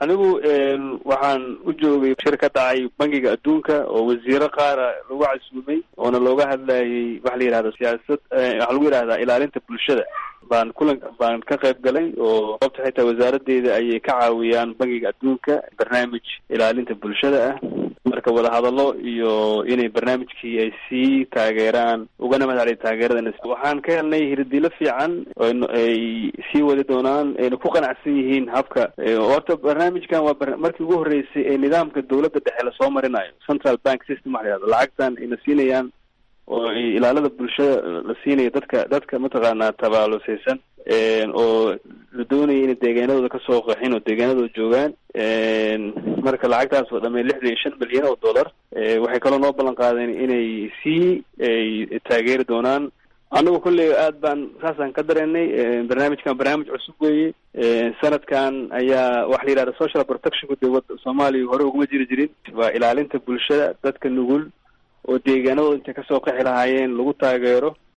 anigu waxaan u joogay shir ka dhacay bangiga adduunka oo wasiiro qaara lagu casuumay oona looga hadlayay waxa la yidhahda siyaasad waxaa lagu yidhahdaa ilaalinta bulshada baan kulan baan ka qayb galay oo sababta xitaa wasaaradeeda ayay ka caawiyaan bangiga adduunka barnaamij ilaalinta bulshada ah marka wadahadallo iyo inay barnaamijkii ay sii taageeraan ugana mahadceliya taageerada waxaan ka helnay hirdilo fiican ay sii wadi doonaan ayna ku qanacsan yihiin habka horta barnaamijkan waa markii ugu horreysay ee nidaamka dowladda dhexe lasoo marinayo central bank system waxa la yihahdo lacagtan ayna siinayaan oo ilaalada bulshada la siinayo dadka dadka mataqaanaa tabaalusaysan oo la doonaya inay deegaanadooda kasoo qaxin oo deegaanadooda joogaan marka lacagtaas oo dhamay lixdan iyo shan milyan oo dollar waxay kaloo noo ballan qaadeen inay sii taageeri doonaan annagu kolley aad baan saasaan ka dareennay barnaamijkan barnaamij cusub weeye sanadkan ayaa waxa la yidhahda social protectionka dowladda soomaaliya hore uguma jiri jirin waa ilaalinta bulshada dadka nugul oo deegaanadooda intay kasoo qaxi lahaayeen lagu taageero